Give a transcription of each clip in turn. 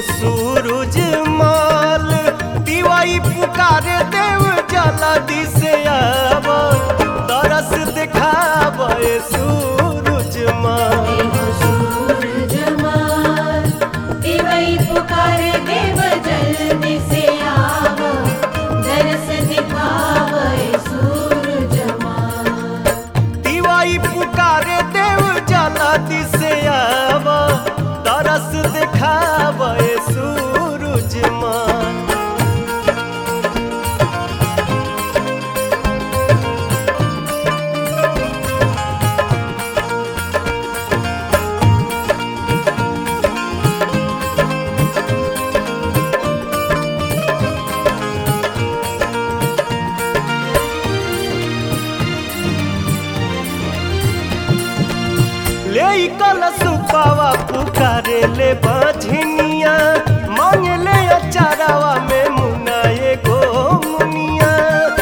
सूरज माल दिवाई पुकारे देव जला दिसे आव तरस दिखाव सूरज माल देव सूरज माल दिवई पुकारे देव जल्दी से आव दरस दिखावे सूरज माल दिवाई पुकारे देव जला दिसे आव तरस दिखाव सूरज माल ले कल सुपावा पुकारे ले बाझनिया मांगे ले अचारावा में मुना एगो मुनिया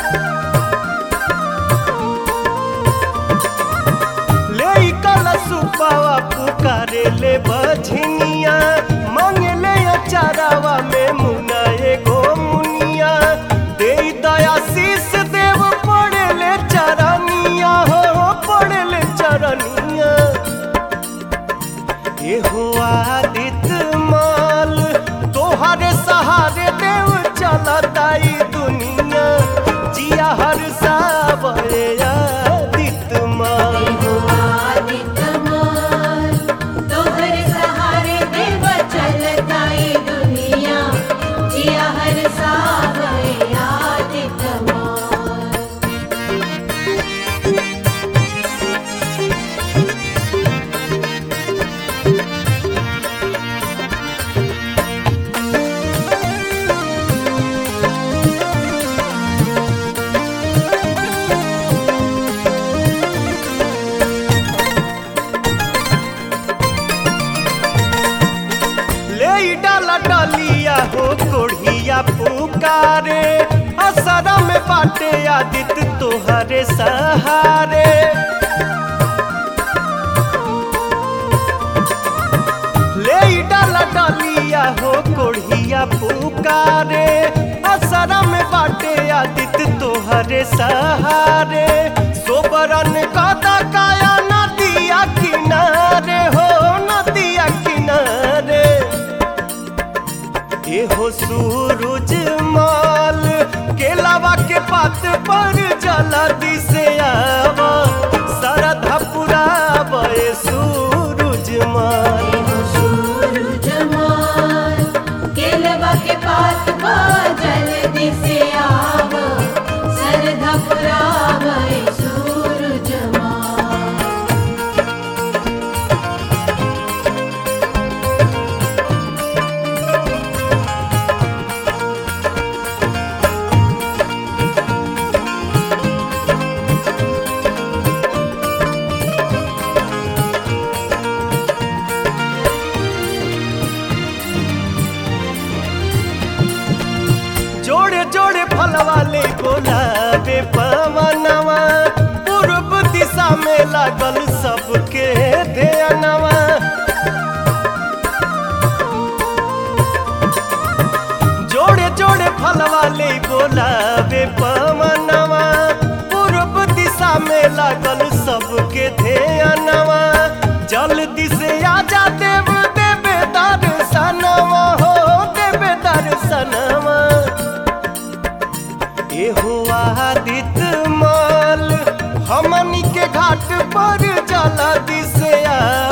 ले कल सुपावा पुकारे ले बाझनिया मांगे ले अचारावा में मुना एगो मुनिया दे दया शीस देव पड़े ले चरनिया हो पड़े ले चरनिया एहो आदित माल तोहरे सहारे देव चलताई दुनिया जिया हर सावरे आदित माल देव आदित्य माल तोहर सहारे देव चलताई दुनिया जिया हर सावे आदित्य माल ले डाला डालिया हो कोढ़िया पुकारे असरा में बाटे आदित तोहरे सहारे ले डाला डालिया हो कोढ़िया पुकारे असरा में बाटे आदित तोहरे सहारे सोबरन कदा काया नदिया किनारे हो नदिया किनारे एहो सूरज माल केलावा के पात पर जला दिसे आवा सरधा पुरावे सूरज माल देव सूरज माल केलवा के पात पा जल्दी से आव सरधा पुरावे सूरज माल जोड़े जोड़े फल वाले गुलाबे पवनवा पूर्व दिशा में लागल सबके ध्यानवा जोड़े जोड़े फल वाले गुलाबे पवनवा पूर्व दिशा में लागल सबके ध्यानवा जल्दी से आजा देव देवे दर्शनवा हो देवे दर्शनवा एहो आदित माल हमनी के घाट पर जला दिसे आ